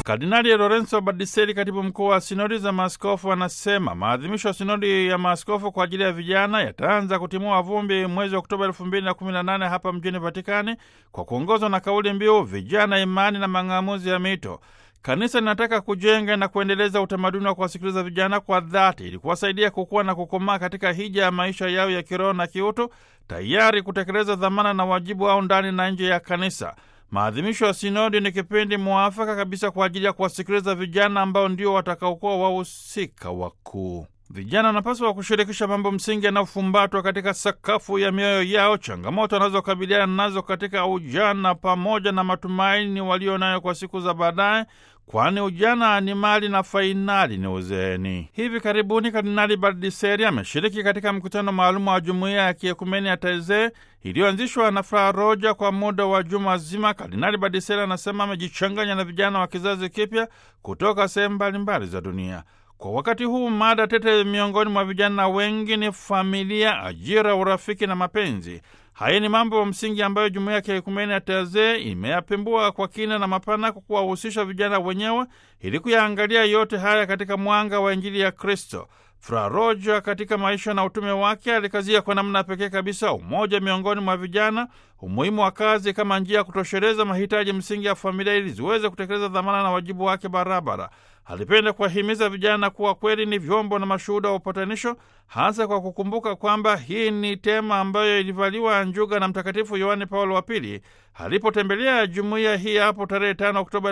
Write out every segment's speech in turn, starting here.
Kardinali Lorenzo Badiseri, katibu mkuu wa sinodi za maaskofu, anasema maadhimisho ya sinodi ya maaskofu kwa ajili ya vijana yataanza kutimua vumbi mwezi Oktoba elfu mbili na kumi na nane hapa mjini Vatikani kwa kuongozwa na kauli mbiu vijana, imani na mang'amuzi ya mito. Kanisa linataka kujenga na kuendeleza utamaduni wa kuwasikiliza vijana kwa dhati ili kuwasaidia kukua na kukomaa katika hija ya maisha yao ya kiroho na kiutu, tayari kutekeleza dhamana na wajibu wao ndani na nje ya kanisa. Maadhimisho ya sinodi ni kipindi mwafaka kabisa kwa ajili ya kuwasikiliza vijana ambao ndio watakaokuwa wahusika wakuu. Vijana wanapaswa kushirikisha mambo msingi yanayofumbatwa katika sakafu ya mioyo yao, changamoto wanazokabiliana nazo katika ujana, pamoja na matumaini walio nayo kwa siku za baadaye, kwani ujana ni mali na fainali ni uzeeni. Hivi karibuni Kardinali Baldiseri ameshiriki katika mkutano maalumu wa jumuiya ya kiekumeni ya Taizee iliyoanzishwa na Fra Roja kwa muda wa juma zima. Kardinali Baldiseri anasema amejichanganya na vijana wa kizazi kipya kutoka sehemu mbalimbali za dunia. Kwa wakati huu mada tete miongoni mwa vijana wengi ni familia, ajira, urafiki na mapenzi. Haya ni mambo msingi ambayo jumuiya ya kiekumeni ya Taizee imeyapembua kwa kina na mapana kwa kuwahusisha vijana wenyewe ili kuyaangalia yote haya katika mwanga wa Injili ya Kristo. Fra Roja katika maisha na utume wake alikazia kwa namna pekee kabisa umoja miongoni mwa vijana, umuhimu wa kazi kama njia ya kutosheleza mahitaji msingi ya familia ili ziweze kutekeleza dhamana na wajibu wake barabara. Alipenda kuwahimiza vijana kuwa kweli ni vyombo na mashuhuda wa upatanisho, hasa kwa kukumbuka kwamba hii ni tema ambayo ilivaliwa njuga na Mtakatifu Yohane Paulo wa Pili alipotembelea jumuiya hii hapo tarehe 5 Oktoba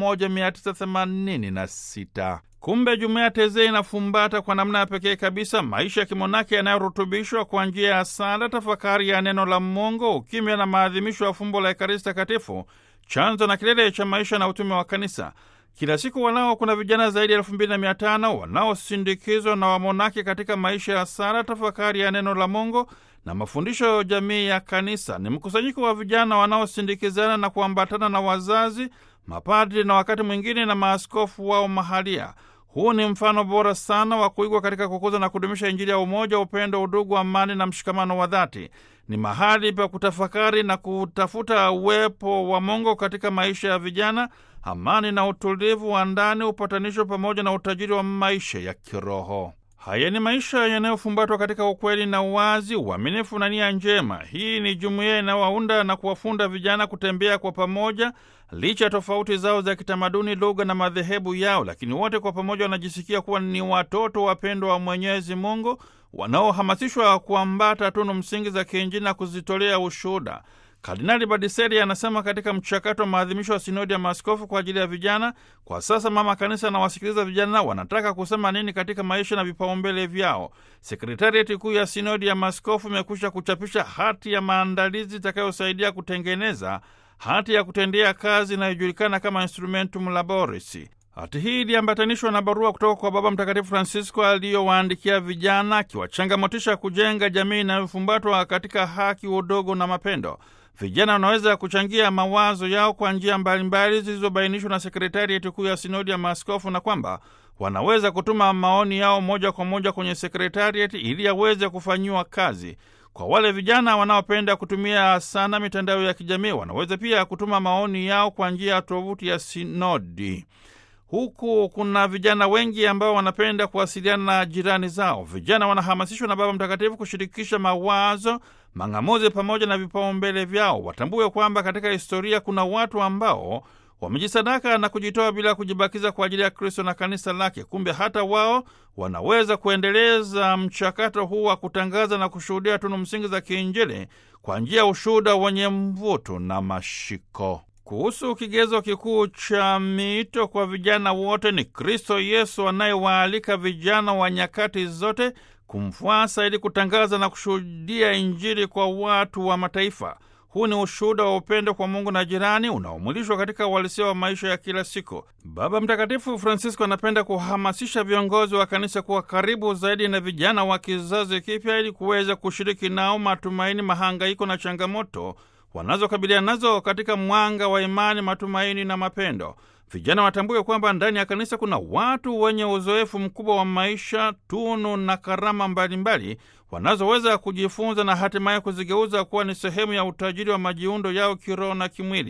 1986. Kumbe jumuiya Taizee inafumbata kwa namna ya pekee kabisa maisha ya kimonaki yanayorutubishwa kwa njia ya sala, tafakari ya neno la Mungu, ukimya na maadhimisho ya fumbo la Ekaristi Takatifu, chanzo na kilele cha maisha na utume wa Kanisa. Kila siku wanao kuna vijana zaidi ya elfu mbili na mia tano wanaosindikizwa na wamonaki katika maisha ya sala, tafakari ya neno la Mungu na mafundisho jamii ya Kanisa. Ni mkusanyiko wa vijana wanaosindikizana na kuambatana na wazazi, mapadri na wakati mwingine na maaskofu wao mahalia. Huu ni mfano bora sana wa kuigwa katika kukuza na kudumisha Injili ya umoja, upendo, udugu, amani na mshikamano wa dhati. Ni mahali pa kutafakari na kutafuta uwepo wa Mungu katika maisha ya vijana, amani na utulivu wa ndani, upatanisho pamoja na utajiri wa maisha ya kiroho. Haya ni maisha yanayofumbatwa katika ukweli na uwazi, uaminifu na nia njema. Hii ni jumuiya inayowaunda na kuwafunda vijana kutembea kwa pamoja, licha ya tofauti zao za kitamaduni, lugha na madhehebu yao, lakini wote kwa pamoja wanajisikia kuwa ni watoto wapendwa wa Mwenyezi Mungu, wanaohamasishwa kuambata tunu msingi za kiinjili na kuzitolea ushuhuda. Kardinali Badiseri anasema katika mchakato wa maadhimisho ya sinodi ya maaskofu kwa ajili ya vijana, kwa sasa mama kanisa anawasikiliza vijana wanataka kusema nini katika maisha na vipaumbele vyao. Sekretarieti kuu ya sinodi ya maaskofu imekwisha kuchapisha hati ya maandalizi itakayosaidia kutengeneza hati ya kutendea kazi inayojulikana kama Instrumentum Laboris. Hati hii iliambatanishwa na barua kutoka kwa Baba Mtakatifu Francisco aliyowaandikia vijana, akiwachangamotisha kujenga jamii inayofumbatwa katika haki, udogo na mapendo. Vijana wanaweza kuchangia mawazo yao kwa njia mbalimbali zilizobainishwa na sekretarieti kuu ya sinodi ya maaskofu na kwamba wanaweza kutuma maoni yao moja kwa moja kwenye sekretarieti ili yaweze kufanyiwa kazi. Kwa wale vijana wanaopenda kutumia sana mitandao ya kijamii, wanaweza pia kutuma maoni yao kwa njia ya tovuti ya sinodi. Huku kuna vijana wengi ambao wanapenda kuwasiliana na jirani zao. Vijana wanahamasishwa na Baba Mtakatifu kushirikisha mawazo, mang'amuzi pamoja na vipaumbele vyao. Watambue kwamba katika historia kuna watu ambao wamejisadaka na kujitoa bila kujibakiza kwa ajili ya Kristo na kanisa lake. Kumbe hata wao wanaweza kuendeleza mchakato huu wa kutangaza na kushuhudia tunu msingi za kiinjili kwa njia ya ushuhuda wenye mvuto na mashiko. Kuhusu kigezo kikuu cha miito kwa vijana wote, ni Kristo Yesu anayewaalika vijana wa nyakati zote kumfuasa ili kutangaza na kushuhudia Injili kwa watu wa mataifa. Huu ni ushuhuda wa upendo kwa Mungu na jirani unaomwilishwa katika uhalisia wa maisha ya kila siku. Baba Mtakatifu Francisco anapenda kuhamasisha viongozi wa kanisa kuwa karibu zaidi na vijana wa kizazi kipya ili kuweza kushiriki nao matumaini, mahangaiko na changamoto wanazokabiliana nazo katika mwanga wa imani, matumaini na mapendo. Vijana watambue kwamba ndani ya kanisa kuna watu wenye uzoefu mkubwa wa maisha, tunu na karama mbalimbali wanazoweza kujifunza na hatimaye kuzigeuza kuwa ni sehemu ya utajiri wa majiundo yao kiroho na kimwili.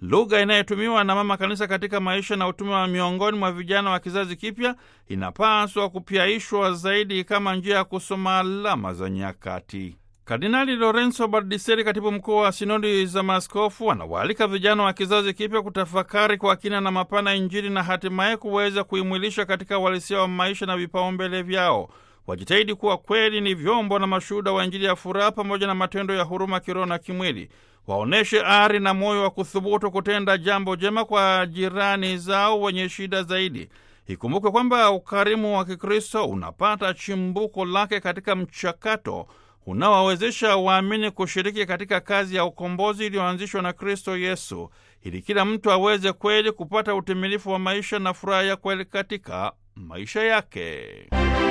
Lugha inayotumiwa na mama kanisa katika maisha na utume wa miongoni mwa vijana wa kizazi kipya inapaswa kupyaishwa zaidi kama njia ya kusoma alama za nyakati. Kardinali Lorenzo Bardiseri, katibu mkuu wa sinodi za maaskofu, anawaalika vijana wa kizazi kipya kutafakari kwa kina na mapana Injili na hatimaye kuweza kuimwilisha katika uhalisia wa maisha na vipaumbele vyao. Wajitahidi kuwa kweli ni vyombo na mashuhuda wa Injili ya furaha pamoja na matendo ya huruma kiroho na kimwili. Waonyeshe ari na moyo wa kuthubutu kutenda jambo jema kwa jirani zao wenye shida zaidi. Ikumbukwe kwamba ukarimu wa Kikristo unapata chimbuko lake katika mchakato unaowawezesha waamini kushiriki katika kazi ya ukombozi iliyoanzishwa na Kristo Yesu, ili kila mtu aweze kweli kupata utimilifu wa maisha na furaha ya kweli katika maisha yake.